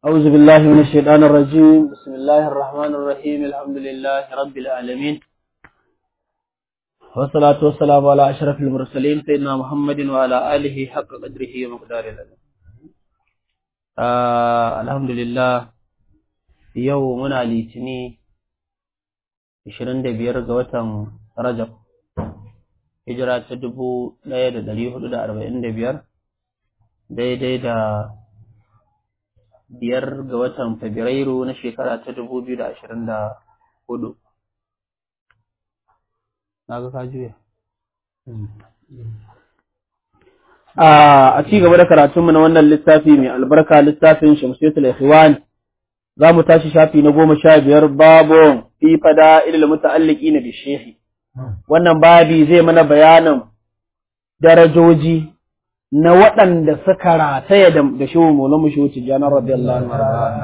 أعوذ بالله من الشيطان الرجيم بسم الله الرحمن الرحيم الحمد لله رب العالمين والصلاة والسلام على أشرف المرسلين سيدنا محمد وعلى آله حق قدره ومقداره العظيم آه الحمد لله يومنا لتني 25 ga watan Rajab hijira ta 1445 daidai da biyar ga watan Fabrairu na shekara ta dubu biyu da ashirin da hudu. Na ga ka juya. A ci gaba da karatunmu na wannan littafi mai albarka littafin Shamsiyatul Ikhwan za mu tashi shafi na goma sha biyar babu fi fada ilil muta'alliki na bishehi. Wannan babi zai mana bayanin darajoji na waɗanda suka rataya da shi maulan mu shi janar radiyallahu anhu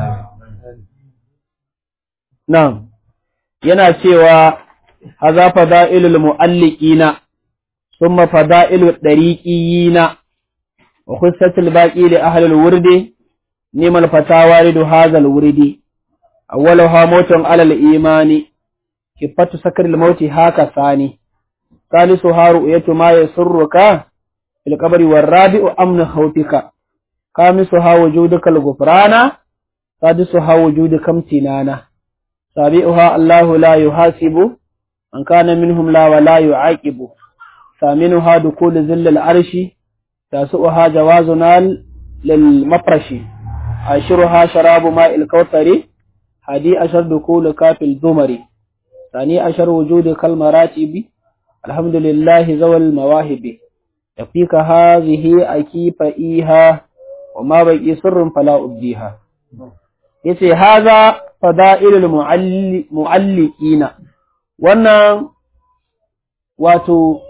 nan yana cewa haza fada'ilul mu'alliqina thumma fada'ilud dariqiyina wa khussatul baqi li ahli al-wurdi nimal fatawa lidu hadha al-wurdi awwaluha mawtun ala al-imani kifatu sakr al-mauti haka sani ثالثها رؤية ما يسرك في القبر والرابع أمن خوفك خامسها وجودك الغفران سادسها وجودك امتنانا سابعها الله لا يحاسب من كان منهم لا ولا يعاقب ثامنها دخول ذل العرش تاسعها جوازنا للمفرش عاشرها شراب ماء الكوثر هدي أشر دخولك في الزمر ثاني أشر وجودك المراتب الحمد لله ذوى المواهب يفيك هذه أكيف إيها وما بقي سر فلا أبديها yace haza fada'ilul mu'alliqina wannan wato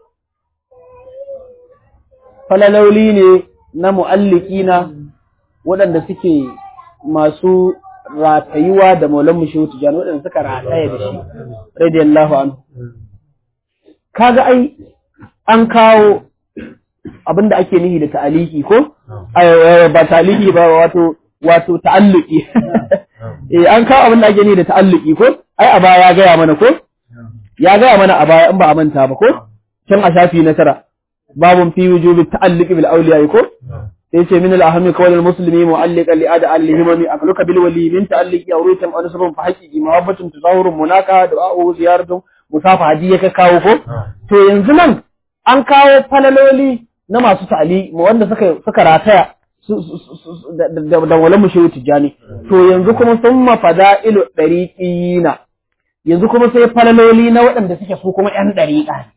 falaloli ne na mu'alliqina waɗanda suke masu ratayuwa da maulan mushehu tijani waɗanda suka rataya da shi radiyallahu anhu kaga ai an kawo abin da ake nihi da ta'aliki ko ba ta'aliki ba wato wato ta'alluki eh an kawo abin da ake nihi da ta'alluki ko ai a baya ya gaya mana ko ya gaya mana a baya in ba a manta ba ko can a shafi na tara babun fi wujubi ta'alluqi bil awliya ko sai ce min al ahmi qawl al muslimi mu'alliqan li ada al himami akluka bil wali min ta'alluqi awritam an sabun fa haqiqi mahabbatun tazawurun munaka du'a'u ziyaratun musafa hadi ya kawo ko to yanzu nan an kawo falaloli na masu ta'ali wanda suka suka rataya da wala mushewu tijani to yanzu kuma sun mafada ilo dariqina yanzu kuma sai falaloli na waɗanda suke su kuma ƴan dariqa ne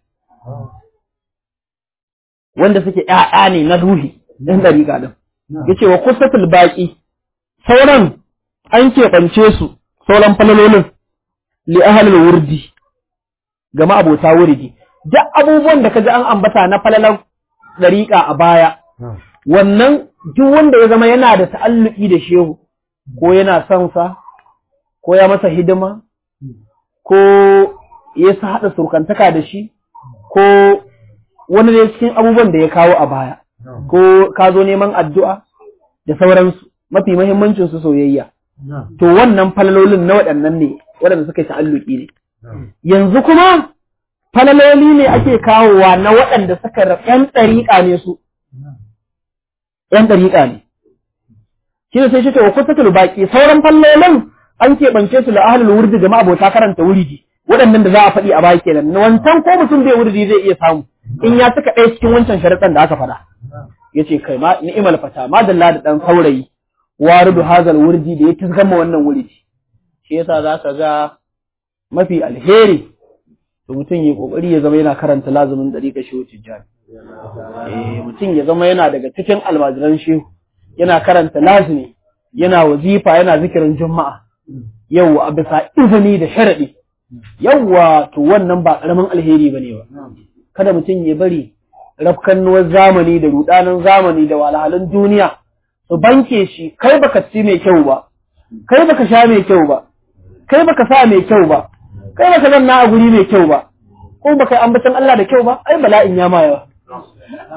wanda suke ƴaƴa ne na ruhi ɗan dariqa din yace wa kusatul baqi sauran an keɓance su sauran falalolin li ahlil wurdi ga ma'abota wuridi duk abubuwan da kaji an ambata na falalan dariƙa a baya wannan duk wanda ya zama yana da ta'alluki da shehu ko yana son sa ko ya masa hidima ko ya sa haɗa surkantaka da shi ko wani da cikin abubuwan da ya kawo a baya ko ka zo neman addu'a da sauransu mafi mahimmancin su soyayya to wannan falalolin na waɗannan ne waɗanda suka yi ta'alluki ne yanzu kuma falaloli ne ake kawowa na waɗanda suka ‘yan ɗariƙa ne su, ‘yan ɗariƙa ne. Shi ne sai shi wa kusa baƙi, sauran falalolin an keɓance su da ahalul wurdi da ma'abota karanta wuridi, waɗannan da za a faɗi a baki kenan. Wancan ko mutum bai wurdi zai iya samu, in ya suka ɗaya cikin wancan sharaɗan da aka faɗa. Ya ce kai ma ni'imal fata, ma dalla da ɗan saurayi, waridu hazal wurdi da ya tasgama wannan wuridi. Shi yasa za ka ga mafi alheri to mutum ya kokari ya zama yana karanta lazumin dariƙa shehu tijjani eh mutum ya zama yana daga cikin almajiran shehu yana karanta lazumi yana wazifa yana zikirin juma'a yawwa a bisa izini da sharadi yawwa to wannan ba karamin alheri bane ba kada mutum ya bari rafkannuwar zamani da rudanin zamani da walhalun duniya su banke shi kai baka ci mai kyau ba kai baka sha mai kyau ba kai baka sa mai kyau ba kai baka zanna a guri mai kyau ba ko baka ambatan Allah da kyau ba ai bala'in ya ma yawa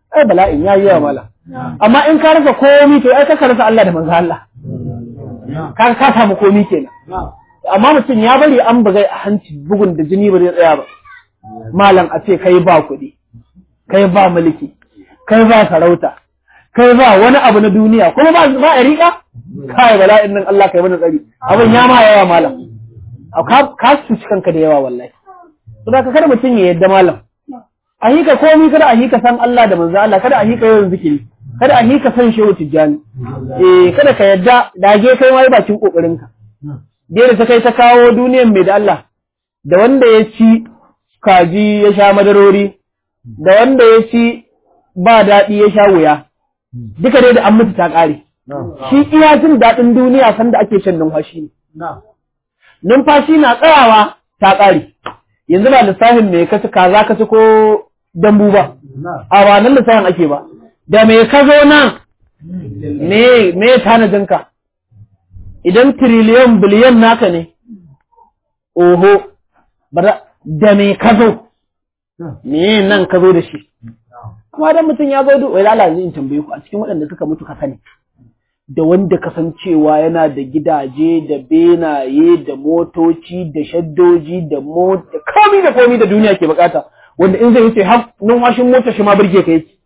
ai bala'in yayi yawa mala amma in ka rasa komi to ai ka rasa Allah da manzo Allah ka ka samu komi kenan amma mutum ya bari an bugai a hanci bugun da jini ba zai tsaya ba malam a ce kai ba kuɗi kai ba mulki kai ba sarauta kai ba wani abu na duniya kuma ba ba a riƙa kai bala'in nan Allah kai mana tsari abin ya ma yawa malam ka ka cuci kanka da yawa wallahi to da kada mutum ya yadda malam a hika komi kada a hika san Allah da manzo Allah kada a hika yawan zikiri kada a hika san shehu tijjani eh kada ka yadda dage kai ma bakin kokarin ka da ta kai ta kawo duniyan mai da Allah da wanda ya ci kaji ya sha madarori da wanda ya ci ba daɗi ya sha wuya duka dai da an mutu ta ƙare shi iya jin daɗin duniya sanda ake shan numfashi ne numfashi na tsayawa ta ƙare yanzu ba lissafin me ka ci kaza ka ci ko dambu ba a ba nan lissafin ake ba da me ka zo nan me me tanadinka idan tiriliyan biliyan naka ne oho da me ka zo me nan ka zo da shi kuma dan mutum ya zo wai lalace in tambaye ku a cikin waɗanda suka mutu ka sani da wanda kasancewa yana da gidaje da benaye da motoci da shaddoji da mota komi da komi da duniya ke bukata wanda in zai wuce har numfashin mota shi ma birge ka yake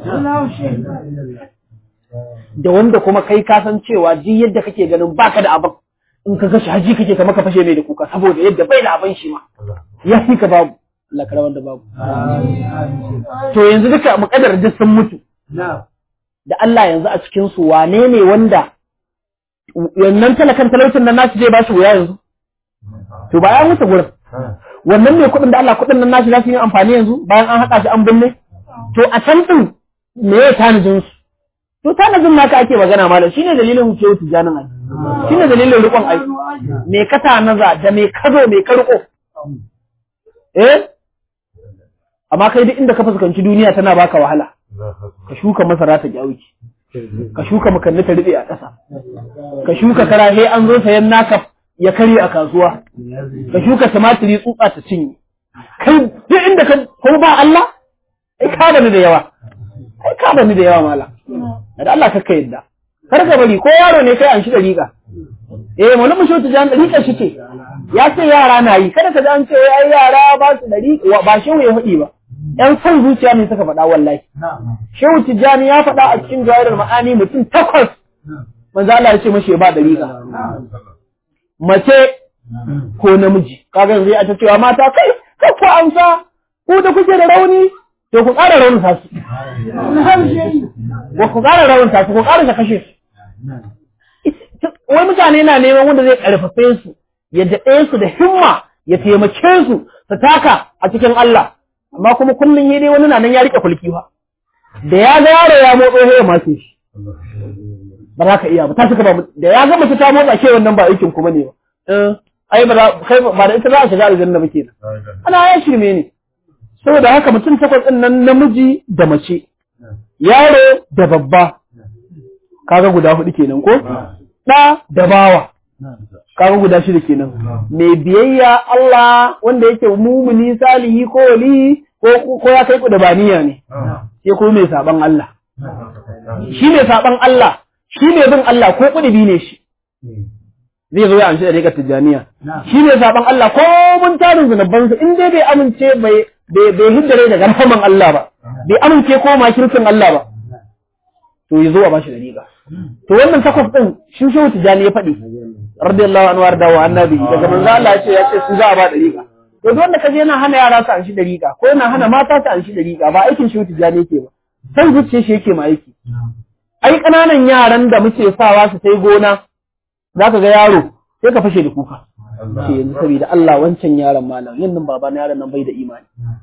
da wanda kuma kai kasancewa ji yadda kake ganin baka da abin in ka gashi haji kake ka maka fashe mai da kuka saboda yadda bai da abin shi ma ya fi ka babu Allah kara wanda babu to yanzu duka muƙaddar duk sun mutu da Allah yanzu a cikin su wane ne wanda wannan talakan talaucin nan nashi zai ba shi wuya yanzu to ba ya mutu gurin wannan ne kuɗin da Allah kuɗin nan nashi za su yi amfani yanzu bayan an haɗa shi an binne to a can ɗin me ya tanajin su to tanajin naka ake magana malam shine dalilin mu kewu tijanin ai shine dalilin riƙon ai me ka tanaza da me ka zo me ka riƙo eh amma kai duk inda ka fuskanci duniya tana baka wahala ka shuka masara ta gyauki ka shuka makanni ta rube a ƙasa ka shuka karahe an zo sayan naka ya karye a kasuwa ka shuka tumatiri tsutsa ta cinye kai duk inda ka ko ba Allah ai ka bani da yawa ai ka bani da yawa mala da Allah ka yadda kar ka bari ko yaro ne kai an shi dariƙa eh mu mu shota jan dariƙa shi ce ya ce yara na yi kada ka ji an ce ai yara ba su dariƙa ba shi ya faɗi ba ‘yan son zuciya ne suka faɗa wallahi. Shehu Tijjani ya faɗa a cikin jawarar ma'ani mutum takwas, manzo Allah ya ce mashi ba ɗariƙa. Mace ko namiji, kaga zai a ta cewa mata kai, kai ku amsa, ku da kuke da rauni, to ku ƙara raunin su. Ko ku ƙara raunin su, ku ƙara kashe su. Wai mutane na neman wanda zai ƙarfafe su, ya daɗe su da himma, ya taimake su, su taka a cikin Allah. amma kuma kullum yi dai wani na nan ya rike kulki ba da ya ga yaro ya motso sai ya mace shi ba za ka iya ba ta suka ba da ya ga mace ta motsa ke wannan ba aikin kuma ne ba ai ba kai ba da ita za a shiga aljanna ba kenan ana ya shirme ne saboda haka mutum takwas din nan namiji da mace yaro da babba kaga guda hudu kenan ko da da bawa kaga guda shida kenan mai biyayya Allah wanda yake mumuni salihi ko wali ko ko ya kai ku da baniya ne sai ko mai saban Allah shi mai saban Allah shi mai bin Allah ko kudubi ne shi zai zo ya amshi da rikar tijaniya shi mai saban Allah ko mun tarin zunuban su in dai bai amince bai bai hiddare daga rahaman Allah ba bai amince ko makircin Allah ba to ya zo a bashi da riga to wannan takwas din shi shehu tijani ya faɗi radiyallahu anhu warda wa annabi daga manzo Allah ya ce ya ce su za a ba dariƙa to duk wanda kaje yana hana yara su an shi dariƙa ko yana hana mata su an shi dariƙa ba aikin shi tijani yake ba san zuciya shi yake ma aiki ai kananan yaran da muke sawa su sai gona zaka ga yaro sai ka fashe da kuka ce yanzu saboda Allah wancan yaron malam yannan baba na yaron nan bai da imani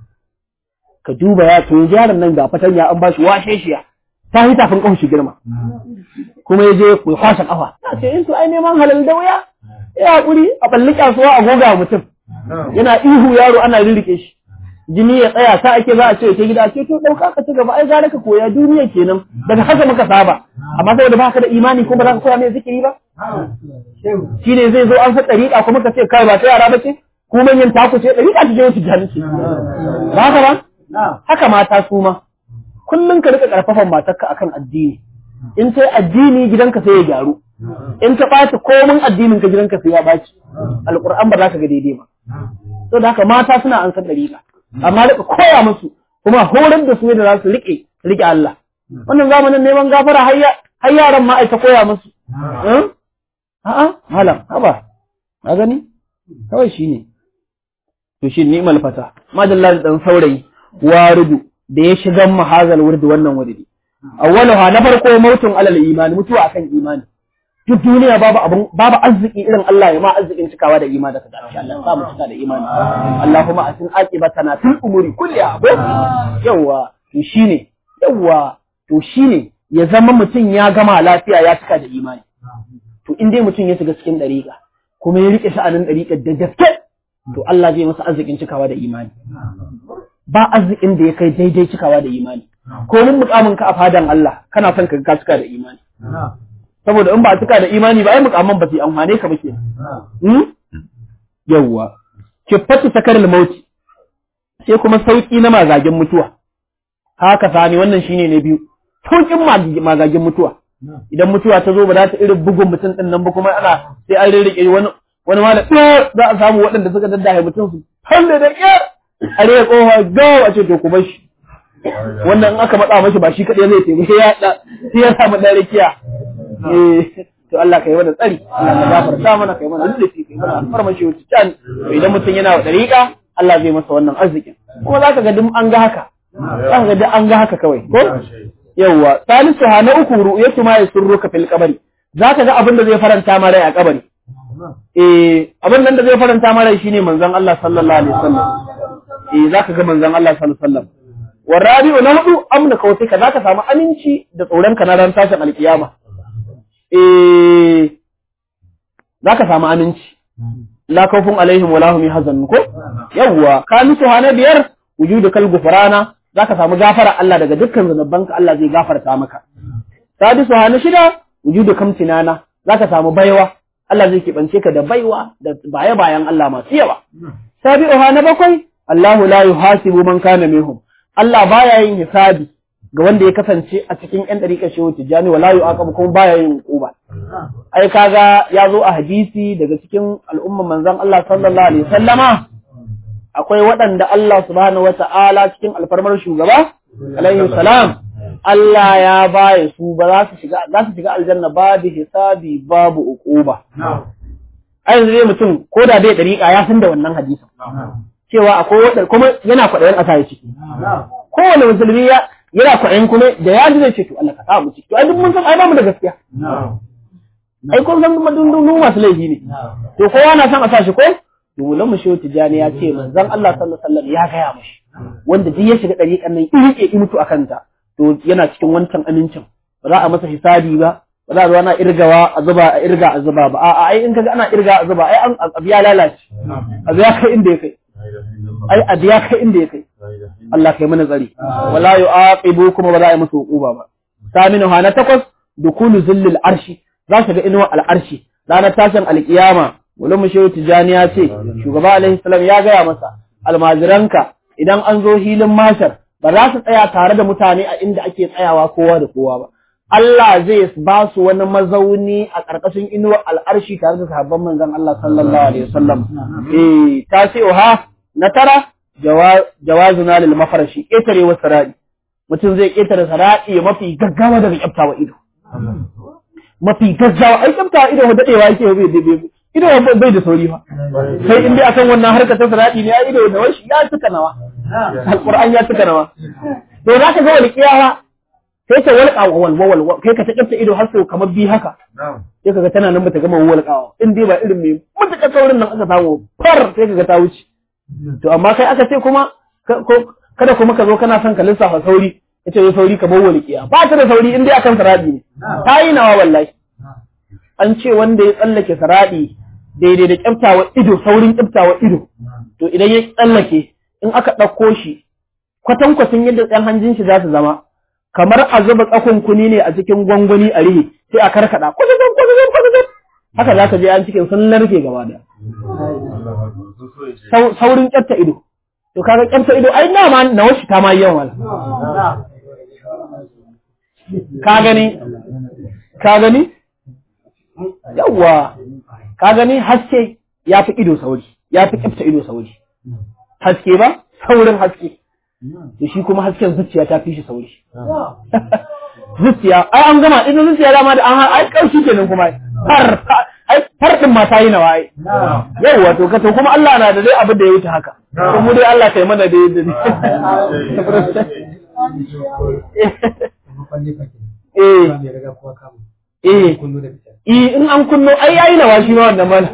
ka duba ya to yaron nan ga fatanya an bashi washe shiya ta yi tafin kafin shi girma kuma ya je ya kwashe kafa na ce in to ai neman halal da wuya ya haƙuri a balli kasuwa a goga mutum yana ihu yaro ana rirrike shi jini ya tsaya sa ake za a ce ke gida ce to ɗauka ka ci gaba ai gara ka koya duniya kenan daga haka muka saba amma saboda baka da imani ko ba za ka koya mai zikiri ba shi ne zai zo an sa ɗariƙa kuma ka ce kai ba ta yara ba ce ku manyan taku ce ɗariƙa ta je wata jahilci ba haka ba haka mata su ma kullum ka rika karfafan matarka akan addini in ta addini gidanka sai ya gyaru in ta ɓaci komin addinin ka gidanka sai ya ɓaci alƙur'an ba za ka ga daidai ba to da haka mata suna an san dariƙa amma rika koya musu kuma horar da su da za su riƙe riƙe Allah wannan zamanin neman gafara har yaran ma ai ta koya musu a'a malam haba a gani kawai shine to shi ni'mal fata madalla da dan saurayi waridu da ya shiga mahazal wurdi wannan wurdi awwaluha na farko mautun alal imani mutuwa akan imani duk duniya babu abun babu arziki irin Allah ya ma arzikin cikawa da imani daga insha Allah sa mu cika da imani Allahumma asin aqibatana fil umuri kulliha ko yawa to shine yawa to shine ya zama mutum ya gama lafiya ya cika da imani to in dai mutum ya shiga cikin dariƙa kuma ya rike sha'anin dariƙar da gaske to Allah zai masa arzikin cikawa da imani ba arzikin da ya kai daidai cikawa da imani ko mun mukamin ka a fadan Allah kana son ka cika da imani saboda in ba a cika da imani ba ai mukamin ba su amfane ka ba ke yawwa kifatu sakar mauti sai kuma sauki na magagin mutuwa haka sani wannan shine ne biyu saukin magagin mutuwa idan mutuwa ta zo ba za ta irin bugun mutum din nan ba kuma ana sai an rirrike wani wani ma da za a samu waɗanda suka daddahe mutum su falle da ƙyar a rage ƙofa gawa a ce to ku bar shi wannan in aka matsa mashi ba shi kaɗai zai taimake ya sai ya samu ɗan rikiya to Allah ka yi mana tsari Allah ka gafarta mana ka yi mana lullufi ka yi mana alfarmashi wuce can to idan mutum yana wa ɗariƙa Allah zai masa wannan arzikin kuma za ka ga duk an ga haka za ka ga duk an ga haka kawai ko yawwa salisu ha na uku ru'yatu ma yasurruka fil qabri za ka ga abin da zai faranta ma rai a kabari eh abin nan da zai faranta ma rai shine manzon Allah sallallahu alaihi wasallam eh za ka ga manzon Allah sallallahu alaihi wasallam warabi'u na hudu amna kautika za ka samu aminci da tsoron ka na ran tashin alkiyama eh za ka samu aminci la khawfun alaihim wala hum yahzanun ko yawwa kamisu hana biyar wujudu kal gufrana za ka samu gafara Allah daga dukkan zunubanka Allah zai gafarta maka sadisu hana shida wujudu kamtinana za ka samu baiwa Allah zai kibance ka da baiwa da baya bayan Allah masu yawa sabi'u hana bakwai Allahu la yuhasibu man kana minhum Allah baya yin hisabi ga wanda ya kasance a cikin ƴan ɗariƙar shehu tijjani wala yu'aqabu kuma baya yin hukuma ai kaga ya zo a hadisi daga cikin al'umman manzon Allah sallallahu alaihi wasallama akwai waɗanda Allah subhanahu wata'ala cikin alfarmar shugaba alaihi salam Allah ya baya su ba za su shiga za su shiga aljanna babu hisabi babu uquba ai yanzu dai mutum ko da dai ɗariƙa ya san da wannan hadisin cewa akwai waɗanda kuma yana kwaɗayin ƙasa ya ciki kowane musulmi ya yana kwaɗayin kuma da ya ji zai ce to Allah ka sa mu ciki to ai duk mun san ai ba mu da gaskiya ai kun san kuma dundun masu laifi ne to kowa na son a sa shi ko Dubulan mu shehu tijani ya ce manzon Allah sallallahu alaihi wasallam ya gaya mashi wanda duk ya shiga ɗariƙan nan iri ke mutu akan ta to yana cikin wancan amincin ba za a masa hisabi ba ba za a zo ana irgawa a zuba a irga a zuba ba a'a ai in kaga ana irga a zuba ai an abu ya lalace abu ya kai inda ya kai ai abu ya kai inda ya kai Allah kai mana tsari wala yu'aqibu kuma ba za a yi musu hukuba ba saminu hana takwas dukulu zillil arshi za su ga inuwa al'arshi ranar tashin alkiyama wani mushehu tijani ya ce shugaba alaihi salam ya gaya masa almajiranka idan an zo hilin mashar ba za su tsaya tare da mutane a inda ake tsayawa kowa da kowa ba Allah zai ba su wani mazauni a ƙarƙashin inuwar al'arshi tare da sahabban manzon Allah sallallahu alaihi wasallam eh tasi'uha na tara jawazuna lil mafarashi ƙetare wa sarari mutum zai ƙetare sarari mafi gaggawa daga kyaftawa ido mafi gaggawa ai kyaftawa ido dadewa yake bai bai ido bai da sauri fa sai in dai akan wannan harkar ta sarari ne ai ido da washi ya tuka nawa alquran ya tuka nawa to zaka ga wani kiyawa sai ta walƙa wal wal kai ka ta kyafta ido har sau kamar bi haka sai kaga tana nan bata gama walƙawa in dai ba irin mai mutuƙar saurin nan aka samu far sai kaga ta wuce to amma kai aka ce kuma kada kuma ka zo kana son ka lissafa sauri ka ce sauri ka bar walƙiya ba ta da sauri in dai akan saradi ne ta yi nawa wallahi an ce wanda ya tsallake saradi daidai da kyaftawa ido saurin kyaftawa ido to idan ya tsallake in aka ɗauko shi kwatankwacin yadda ɗan hanjin shi za su zama kamar a zuba tsakon kuni ne a cikin gwangwani a rihe sai a karkada kwazazan kwazazan kwazazan haka za ka je an cikin sun narke gaba da saurin kyafta ido to kaga kyafta ido ai na ma na washi ta ma yawan wala ka gani ka gani yawwa ka gani haske ya fi ido sauri ya fi kifta ido sauri haske ba saurin haske to shi kuma hasken zuciya ta fi shi sauri zuciya ai an gama idan zuciya dama da an ai kaushi kenan kuma har ai har din ma ta yi nawa ai yawa to ka to kuma Allah na da dai abin da ya wuce haka to mu dai Allah kai mana dai da eh eh eh in an kunno ai yayi nawa shi ma wannan mal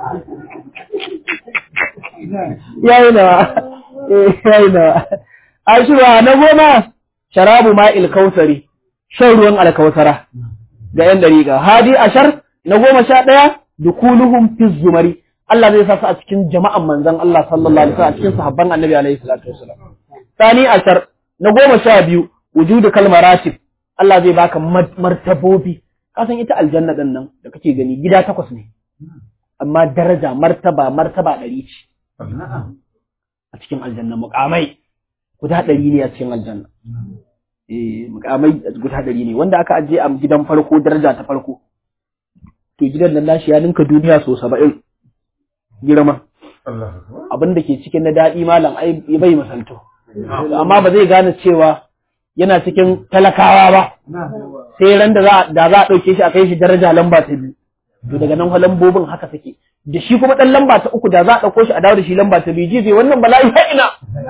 yayi nawa eh yayi nawa ashura na goma sharabu ma'il kausari shan ruwan alkausara ga yan dariƙa hadi ashar na goma sha ɗaya dukuluhum fi zumari Allah zai sa su a cikin jama'an manzon Allah sallallahu alaihi wasallam a cikin sahabban annabi alaihi salatu wasallam sani ashar na goma sha biyu wujudu kalmaratib Allah zai baka martabobi ka san ita aljanna din nan da kake gani gida takwas ne amma daraja martaba martaba ɗari ce a cikin aljanna muƙamai guda ɗari ne a cikin aljanna eh muƙamai guda ɗari ne wanda aka ajiye a gidan farko daraja ta farko to gidan nan nashi ya ninka duniya so saba'in girma abin da ke cikin na daɗi malam ai bai misalto amma ba zai gane cewa yana cikin talakawa ba sai ran da za da za a ɗauke shi a kai shi daraja lamba ta biyu to daga nan lambobin haka suke da shi kuma ɗan lamba ta uku da za a ɗauko shi a dawo da shi lamba ta biyu ji zai wannan bala'i ha ina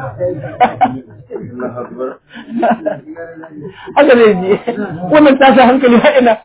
haka zai ji wannan tashi hankali ha ina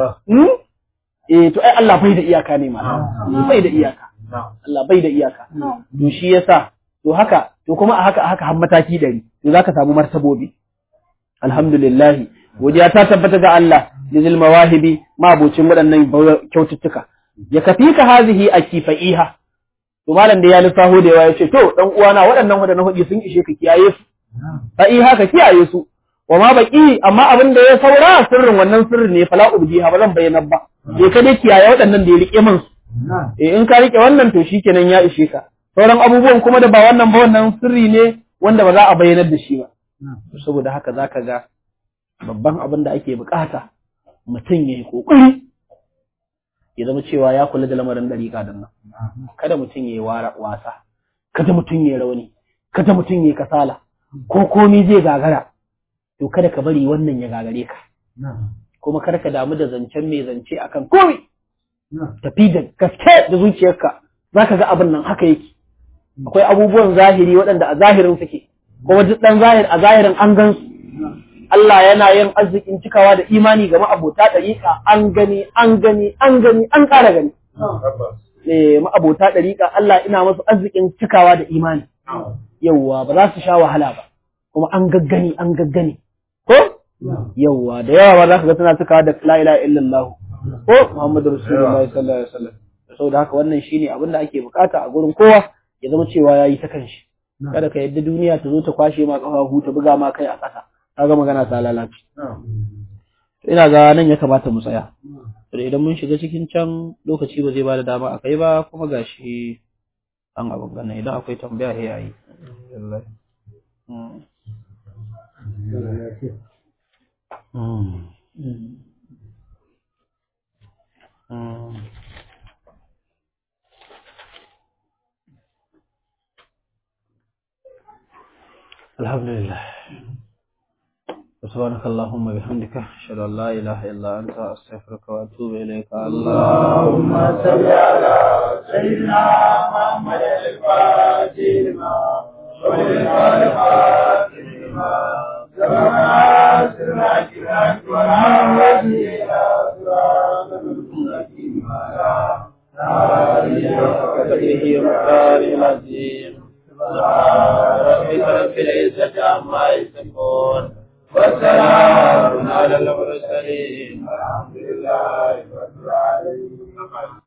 eh to ai Allah bai da iyaka ne ma bai da iyaka Allah bai da iyaka to shi yasa to haka to kuma a haka a haka har mataki dari to zaka samu martabobi alhamdulillah godiya ta tabbata ga Allah lil mawahibi mabucin waɗannan kyaututtuka ya kafi ka hazihi a kifa'iha to malam da ya lissafo da yawa ya ce to dan uwana waɗannan waɗannan hudi sun ishe ka kiyaye su fa'iha ka kiyaye su wa ma baki amma abin da ya saura sirrin wannan sirrin ne fala ubdiha ba zan bayyana ba je ka dai kiyaye waɗannan da ya rike min su eh in ka rike wannan to shikenan ya ishe ka sauran abubuwan kuma da ba wannan ba wannan sirri ne wanda ba za a bayyanar da shi ba saboda haka zaka ga babban abin da ake bukata mutum ya yi kokari ya zama cewa ya kula da lamarin dariƙa din nan kada mutum ya yi wasa kada mutum ya yi rauni kada mutum ya yi kasala ko komi zai gagara to kada ka bari wannan ya gagare ka kuma kada ka damu da zancen mai zance akan komi tafi da gaske da zuciyarka zaka ga abin nan haka yake akwai abubuwan zahiri waɗanda a zahirin suke kuma duk ɗan zahir a zahirin an gan su Allah yana yin arzikin cikawa da imani ga ma'abota ɗariƙa an gani an gani an gani an ƙara gani eh ma'abota ɗariƙa Allah ina masu arzikin cikawa da imani yawwa ba za su sha wahala ba kuma an gaggani an gaggani ko yawwa da yawa ba za ka ga tana cikawa da la ilaha illallah ko Muhammadu Rasulullahi sallallahu alaihi wasallam saboda haka wannan shine abin da ake bukata a gurin kowa ya zama cewa yayi ta kanshi kada ka yadda duniya ta zo ta kwashe ma kafafu ta buga ma kai a ƙasa kaga magana ta lalace ina ga nan ya kamata mu tsaya to idan mun shiga cikin can lokaci ba zai bada dama akai ba kuma gashi an abin gana idan akwai tambaya sai yayi alhamdulillah سبحانك اللهم وبحمدك اشهد ان لا اله الا انت استغفرك واتوب اليك اللهم صل على سيدنا محمد الفاتح لما ولك الفاتح لما سبحان سرك لك ونعوذ الى صراط المستقيم على قدره ومقداره العظيم سبحان ربك رب العزه عما يصفون وسلام على المرسلين الحمد لله رب العالمين